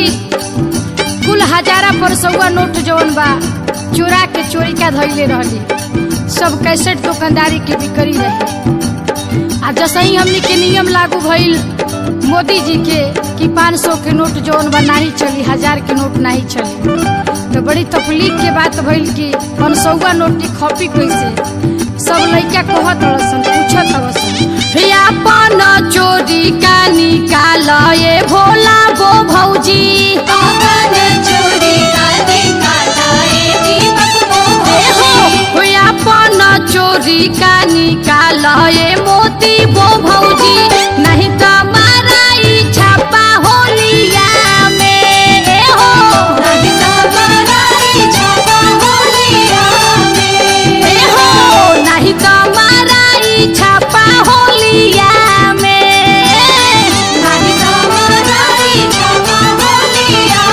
कुल हजारा पर सौआ नोट जवन बा चोरा के चोरी का धैले रहली सब कैसेट दुकानदारी के बिक्री रहे आ जसही हमनी के नियम लागू भइल मोदी जी के कि 500 के नोट जवन बा नाही चली हजार के नोट नहीं चली तो बड़ी तकलीफ के बात भइल कि सौआ नोट की खपी कैसे सब लइका कहत हसन पूछत हसन अपन चोरी का निकाल ये भोला गो भौजी अपन चोरी का निकाला ए दीपक ए हो, मोहन होय अपन चोरी का निकाल ये मोती गो भौजी नहीं तो माराई छापा होलिया में ए हो नहीं तो बड़ाई छापा होलिया में ए हो नहीं तो माराई छापा होलिया में नहीं तो बड़ाई छापा होलिया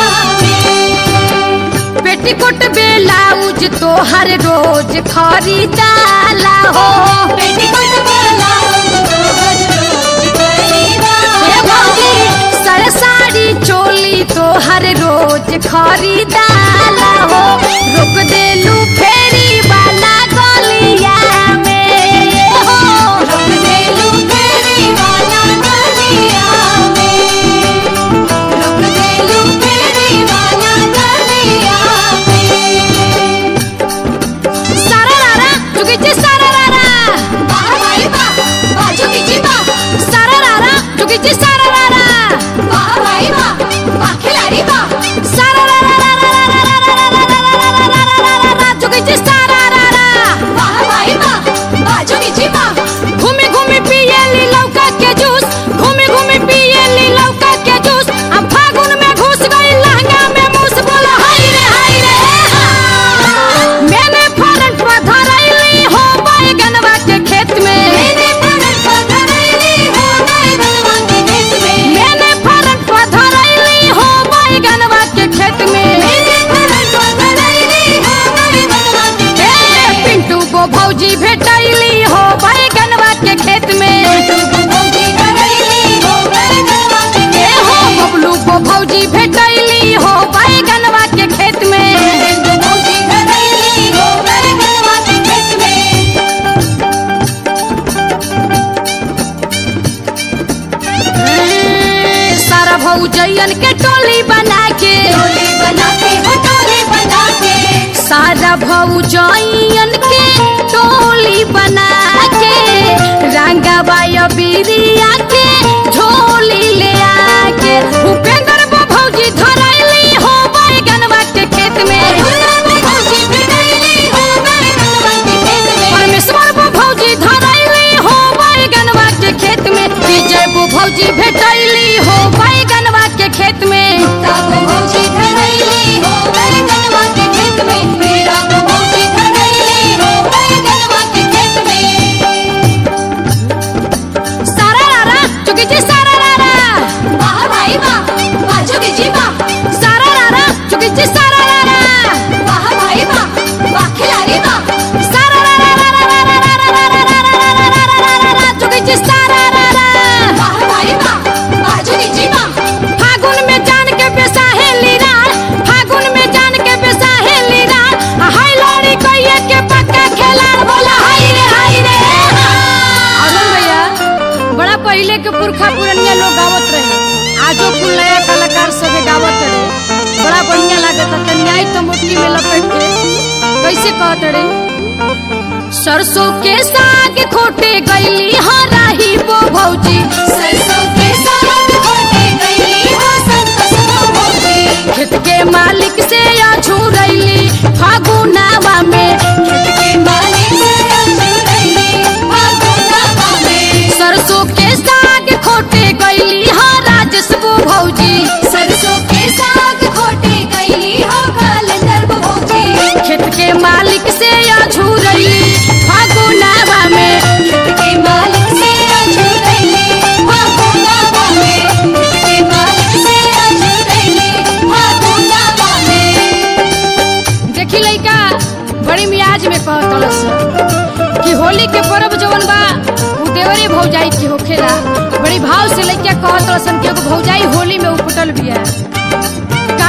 में पेटीकोट बेलाउज तो हर रोज खरीदाला हो पेटीकोट ब्लाउज रोज रोज खरीदा हे भौजी सर साड़ी चोली तो हर रोज खरीदाला हो रुक देलू फेरी वाला गलिया में हो रुक देलू फेरी वाला गलिया में रुक देलू फेरी वाला गलिया में सारा रारा जुगिची सारा रारा वाह भाई वाह बाजू की जीवा सारा रारा जुगिची सारा रारा वाह भाई वाह वाह खिलाड़ी वाह सारा रारा रारा रारा रारा रारा रारा रारा रारा जुगिची सारा रारा वाह भाई वाह बाजू की जीवा घूमे घूमे पिए ली लौका के जूस घूमे घूमे पिए ली लौका के जूस अब फागुन में घुस गई लहंगा में मूस बोला हाय रे हाय रे हा। मैंने फरन पर धरैली हो बैगनवा के खेत में मैंने फरक पकड़ली हो गए बनवा के खेत में मैंने फरन पर धरैली हो बैगनवा के खेत में मैंने फरक पकड़ली हो गए बनवा के खेत ए, में पिंटू को भौजी भेटैली हो बैगनवा के खेत में तुमको भौजी करैली हो गए बनवा के ए खेत हो में बबलू को भौजी भेटैली हो बैगनवा के खेत में तुमको भौजी करैली हो गए बनवा के खेत में ए, सारा भौजैयन के टोली बना के टोली बना के हो टोली बना के सारा भौजैयन के टोली बना के रंगवा बिरिया के झोली ले आके भूपेंद्र बो भौजी धरैली हो बैगनवा के खेत में भौजी करैली हो गए बनवा के खेत में परमेश्वर बो भौजी धरैली हो बैगनवा के खेत में विजय बो भौजी भेटैली हो बैगनवा के खेत में ताको भौजी करैली हो गए बनवा के खेत में मेरा को भौजी करैली हो गए बनवा के खेत में सारा रारा चुकी जी सारा रारा वाह भाई वाह बाजू की जीवा सारा रारा चुकी जी सारा रारा वाह भाई वाह वाह खिलाड़ी वाह सारा रारा रारा रारा रारा रारा रारा रारा रारा रारा चुकी जी सारा रारा वाह भाई वाह बाजू की जीवा फागुन में जान के बेसाहे लीरा फागुन में जान के बेसाहे लीरा हाय लौड़ी कहिए के पक्का खेलाड़ बोला हाय रे हाय रे अरुण भैया बड़ा पहले के पुरखा पुरनिया लोग गावत रहे आजो कुल नया कलाकार सब गावत रहे बड़ा बढ़िया लागत है न्याय तो मुट्ठी में लपेट के कैसे कहत रहे सरसों के साग खोटे गईली हराही बो भौजी सरसों के साग खोटे गईली हो संतोष को भौजी खेत के मालिक से अझुरैली फागुनावा में खेत के मालिक से अछूरैली फागुनावा में सरसों के साग खोटे गईली हाँ राजस बो भौजी सरसों के साग खोटे गईली हो कालंदर भौजी खेत के मालिक से अझुरैली फागुनावा में खेत के मालिक से अछूरैली फागुनावा में खेत के मालिक से अछूरैली फागुनावा में देखी लइका बड़ी मियाज में कहतलस कि होली के पर्व जवन बा उ देवरे भौजाई के होखेला बड़ी भाव से लइका कहतलसन कि एगो भौजाई होली में उपटल बिया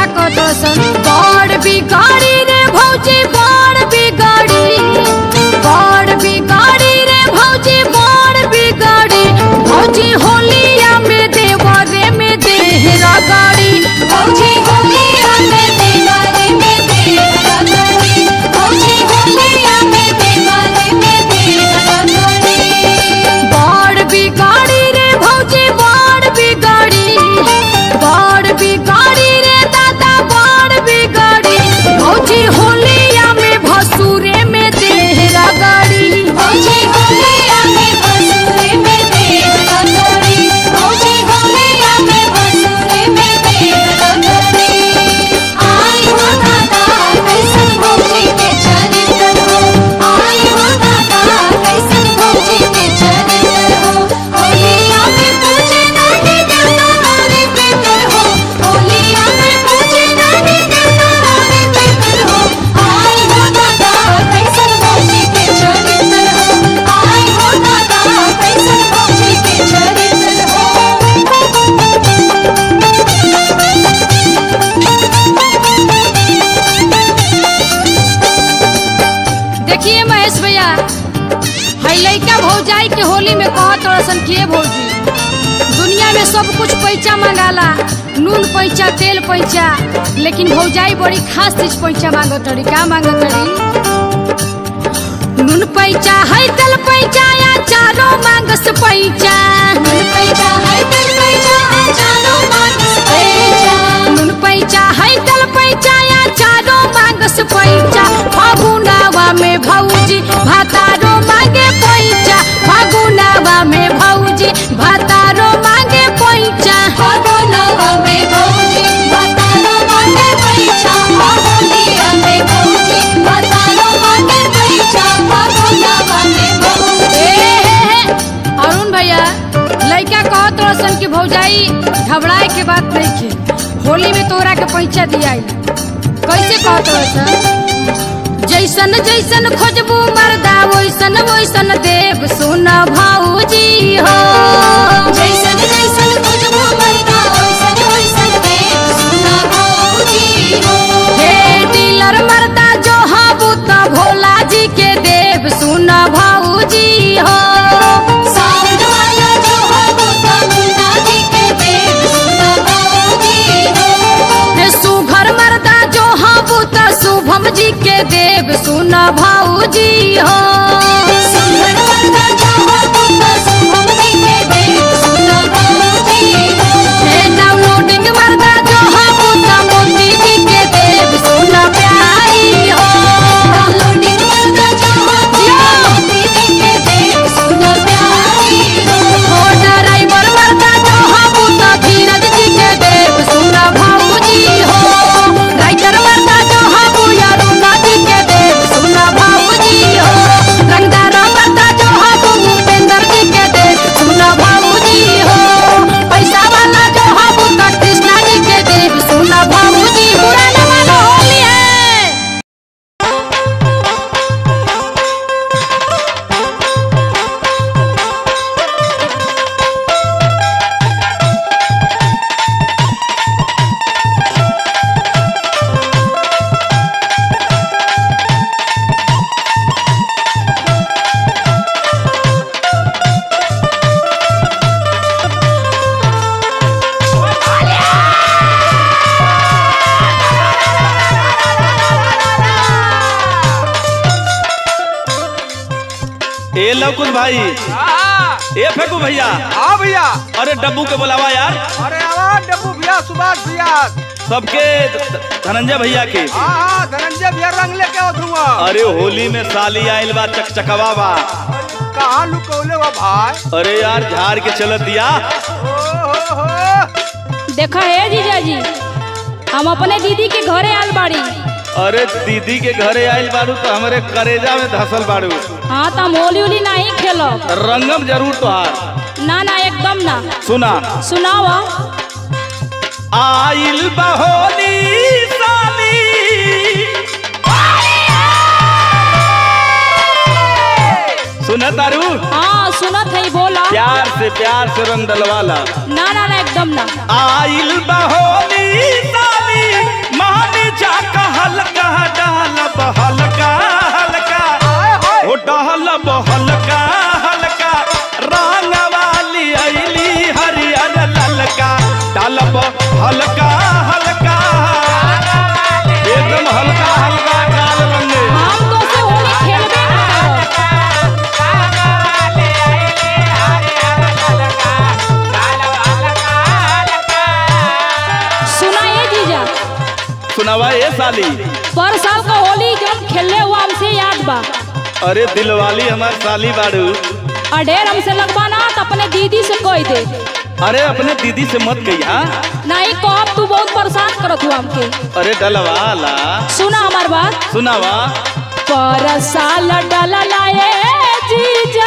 कहत सन बड़ बिगाड़ी रे भौजी बड़ बिगाड़ी बड़ बिगाड़ी रे भौजी बड़ बिगाड़ी भौजी होलिया में देवरे में देहरा गाड़ी भौजी होलिया में देवारे में देवरा गड़ी भौजी होलिया में देवारे में देवरा गड़ी बड़ बिगाड़ी रे भौजी बड़ बिगाड़ी बड़ बिगाड़ी रे दादा बड़ बिगाड़ी भौजी होलिया में भसुरे में देहरा गाड़ी भौजी होलिया में बसुरे में देवरा गड़ी भौजी होलिया में बसुरे में देवरा गड़ी आई हो दादा कैसन भौजी के चरित्र हो आई हो दादा कैसन भौजी के चरित्र हो होलिया में पूछे नानी देवता रे पितर हो होलिया में पूछे नानी देवता रे पितर हो आई हो दादा कैसन भौजी के चरित्र हो आई हो दादा कैसन भौजी के चरित्र हो देखिए महेश भैया है लइका भौजाई के होली में कहत रसन के भौजी दुनिया में सब कुछ पैसा मंगाला नून पैसा तेल पैसा लेकिन भौजाई बड़ी खास चीज पैसा मांगत रही का मांगत रही नून पैसा है तेल पैसा या चारो मांगस पैसा मन पैसा है दिल पैसा अचानो मानस पैसा नून पैसा है तेल पैसा या चारो मांगस पैसा फागुनावा में भौजी भातारो मांगे पैसा फागुनावा में भौजी भातारो मांगे पैसा भगोनवा में भौजी बतानो मांगे पैसा होलिया में भौजी बतानो मांगे पैसा भगोनवा में भौजी ए हे हे अरुण भैया लइका कहत रसन कि भौजाई घबराए के बात नहीं के होली में तोरा के पैसा दियाई कैसे कहत रसन जैसन जैसन खोजबू मर्दा वैसन वैसन देव सुन भौजी हो जैसन जैसन खुशबू मरदा वैसन वैसन देव सुना भौजी हो हे डीलर मर्दा जो हबू त भोला जी के देव सुन भौजी हो साउंड वाला जो हो वो मुन्ना जी के देव सुना भौजी हो हे सुघर मर्दा जो हबू त शुभम जी के देव सुन भौजी हो सुंदर वरदा जो हो वो शुभम जी के देव सुना भौजी हो हे डाउनलोडिंग मर्दा जो हबू त मोती जी के देव सुन प्यारी हो डाउनलोडिंग वरदा जो हो वो दीदी के देव सुना प्यारी हो हो ड्राइवर मर्दा जो हबू त धीरज जी के देव सुन भौजी हो राइटर मर्दा जो हबू अरुणा जी के देव सुन भौजी हो रंगदार मर्दा जो हबू भूपेंद्र जी के देव सुन भौजी हो पैसा वाला जो हबू त कृष्णा जी के देव सुन भौजी बुरा न मानो होली है ए लवकुश भाई ए फेंकू भैया हाँ भैया अरे डब्बू के बुलावा यार अरे आवाज डब्बू भैया सुभाष भैया सबके ध- धनंजय भैया के हाँ हाँ धनंजय भैया रंग लेके आओ धुआं अरे होली में साली आइल बा चकचकवा बा कहाँ लुकौले हो भाई अरे यार झाड़ के चलत दिया ओ हो हो देखा है जीजाजी हम अपने दीदी के घरे आल बाड़ी अरे दीदी के घरे आइल बाड़ू तो हमारे करेजा में धसल बाड़ू हाँ तो हम होली उली नहीं खेलब रंगम जरूर तोहार ना ना एकदम ना सुना सुनावा आइल बा होली साली सुना तारू हाँ सुनत है बोला प्यार से प्यार से रंग डलवाला ना ना ना एकदम ना आइल बा होली साली सुनावा ए साली पर साल का होली जब खेलने हुआ हमसे याद बा अरे दिलवाली हमार साली बाड़ू और ढेर हमसे लगवाना तो अपने दीदी से कह दे अरे अपने दीदी से मत कही हाँ नहीं कहब तू बहुत परेशान करत हुआ हमके अरे डलवाला सुना हमार बात सुनावा पर साल डललाए जीजा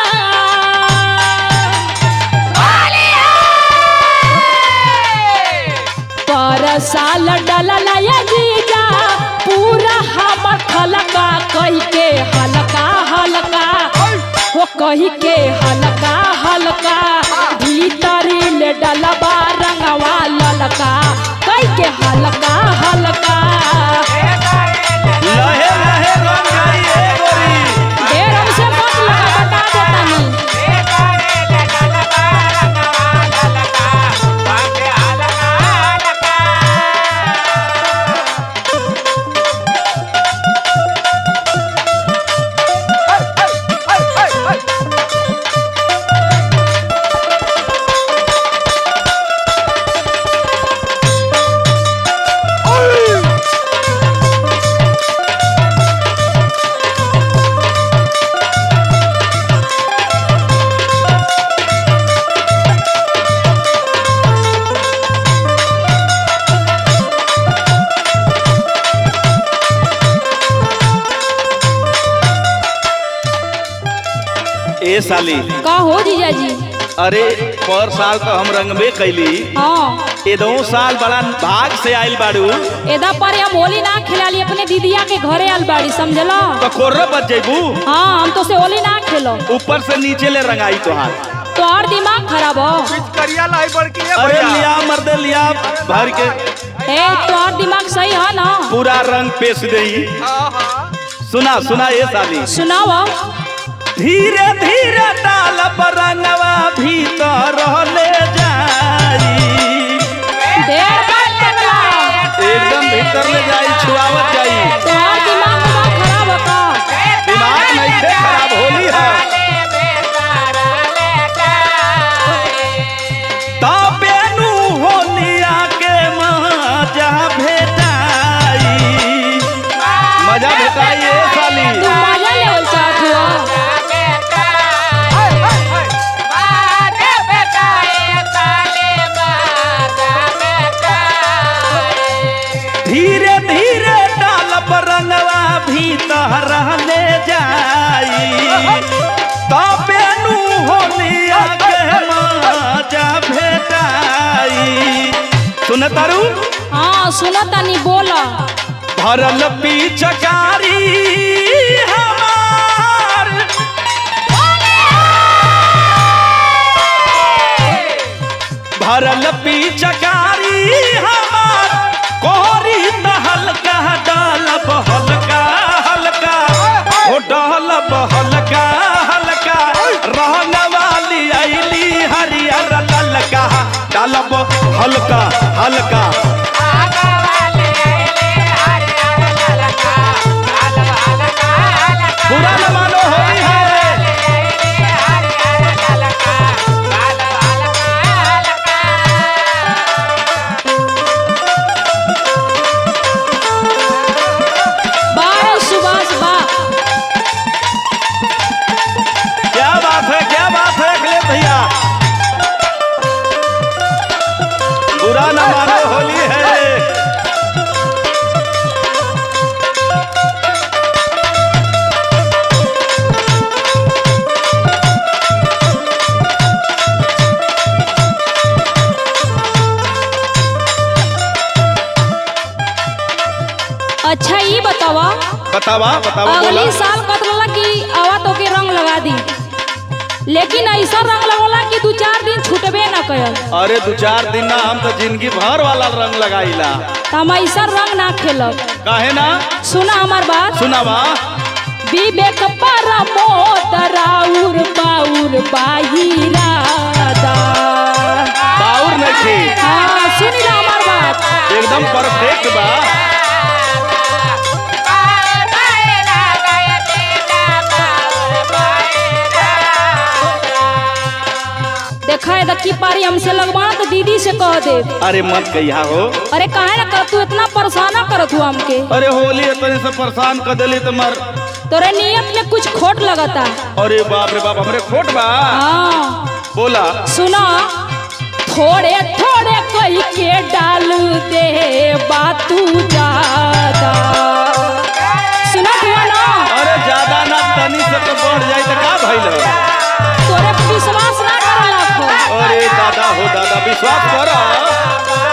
पर साल डललाए जीजा पूरा हमर खलका कही के हलका हलका वो कही के हलका हलका भीतरी ले डलबा रंगवा ललका कही के हलका हलका लहे लहे रंग गई ए गोरी ढेर हमसे मत लगा बता देतानी ए साली का हो जीजा जी अरे पर साल तो हम रंगबे कैली हाँ ए दो साल बड़ा भाग से आइल बाड़ू एदा पर हम होली ना खिलाली अपने दीदिया के घरे आल बाड़ी समझला तो कोर्रा बच जेबू हाँ हम तो से होली ना खेलो ऊपर से नीचे ले रंगाई तोहार तो और दिमाग खराब हो करिया लाई बड़की है अरे भैया लिया मर्दे लिया भर के ए तो और दिमाग सही है ना पूरा रंग पेश दई हाँ हाँ सुना सुना ये साली सुनाओ धीरे धीरे डाल पर रंगवा भीतर ले जाई ढेर बात करला एकदम भीतर ले जाई छुआवत जाई तो और दिमाग दिमाग खराब हो का दिमाग नहीं से खराब होली है तबेनु होलिया के मजा भेटाई मजा भेटाई ए साली तू मजा लेवल चाहत हो हाय, हाय, हाय। धीरे धीरे डाल पर रंगवा भीतर ले जाई तबेनु होलिया के मजा भेटाई सुन तारू हाँ सुनो तनी बोला भरल पिचकारी हमार भरल पिचकारी हमार कोरी त हल्का डालब हल्का हल्का हो डालब हल्का हल्का रहन वाली ऐली हरियर ललका डालब हल्का हल्का बुरा न मानो होली है बारह सुभाष बा क्या बात है क्या बात है अखिलेश भैया बुरा न मानो होली है अच्छा ये बतावा बतावा बतावा बोला अगली साल कतला की आवा तो के रंग लगा दी लेकिन ऐसा रंग लगोला कि दू चार दिन छूटबे न कयल अरे दो चार दिन ना हम तो जिंदगी भर वाला रंग लगाईला तो हम ऐसा रंग ना खेलब काहे ना सुना हमार बात सुनावा विवेक पर मोदराउर बाउर बाहिरादा बाउर नहीं थे हाँ सुनी ना हमार बात एकदम परफेक्ट बा देखा है की पारी हमसे लगवाना तो दीदी से कह दे अरे मत कहिया हो अरे काहे ना कर तू इतना परेशाना करत हुआ हमके अरे होली इतने से परेशान कर दिली तो मर तोरे नियत में कुछ खोट लगता अरे बाप रे बाप हमरे खोट बा हाँ बोला सुना थोड़े थोड़े कही के डाल दे बातू ज्यादा सुना हुआ ना अरे ज्यादा ना तनी से तो बढ़ जाए तो का भइल हो तोरे पे विश्वास ना करला को अरे दादा हो दादा विश्वास कर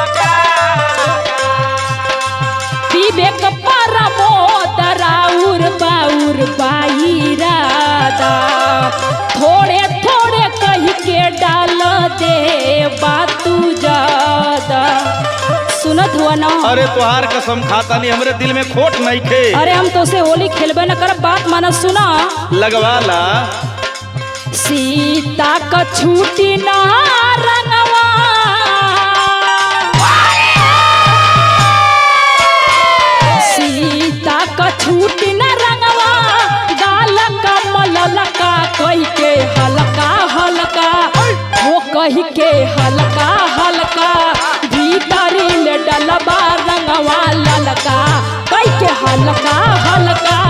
विवेक परमो दराउर बाउर बाईरादा थोड़े थोड़े कही के डाल दे बातू ज्यादा सुनत हुआ ना अरे तुहार कसम खाता नहीं हमरे दिल में खोट नहीं खे अरे हम तो से होली खेलबे न कर बात माना सुना लगवा ला सीता का छूटी ना रंगवा सीता का छूटी ना रंगवा गाल का मललका कही के हल्का हल्का वो कही के हल्का हल्का भीतरी में डलबा रंगवा ललका कही के हल्का हल्का